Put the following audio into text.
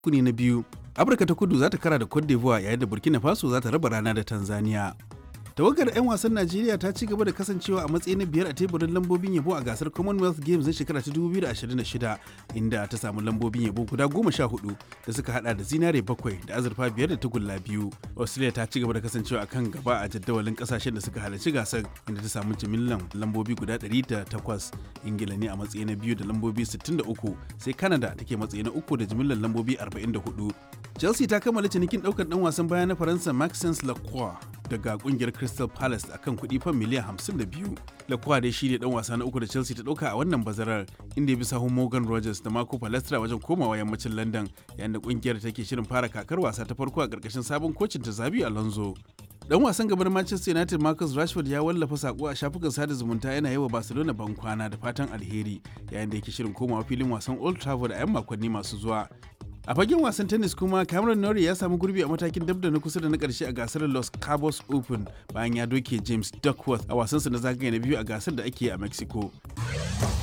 rukuni na biyu afirka ta kudu za ta kara da cote d'ivoire yayin da burkina faso za ta raba rana da tanzania tawagar 'yan wasan najeriya ta ci gaba da kasancewa a matsayi na biyar a teburin lambobin yabo a gasar commonwealth games na shekara ta 2026 inda ta samu lambobin yabo guda goma sha hudu da suka hada da zinare bakwai da azurfa biyar da tagulla biyu australia ta ci gaba da kasancewa a kan gaba a jadawalin kasashen da suka halarci gasar inda ta samu jimillan lambobi guda 108 ingila ne a matsayi na biyu da lambobi 63 sai canada take matsayi na uku da jimillan lambobi 44 chelsea ta kammala cinikin daukar dan wasan baya na faransa maxence lacroix daga kungiyar crystal palace akan kuɗi fan miliyan 52 lacroix dai shi ne dan wasa na uku da chelsea ta dauka a wannan bazarar inda ya bi sahun morgan rogers da marco palestra wajen komawa yammacin london yayin da kungiyar take shirin fara kakar wasa ta farko a karkashin sabon kocin ta zabi alonso dan wasan gaban manchester united marcus rashford ya wallafa sako a shafukan sada zumunta yana yi wa barcelona ban kwana da fatan alheri yayin da yake shirin komawa filin wasan old trafford a 'yan makonni masu zuwa a fagen wasan tennis kuma cameron norrie ya samu gurbi a matakin dab da na kusa da na karshe a gasar los cabos open bayan ya doke james duckworth a wasansa na zagaye na biyu a gasar da ake a mexico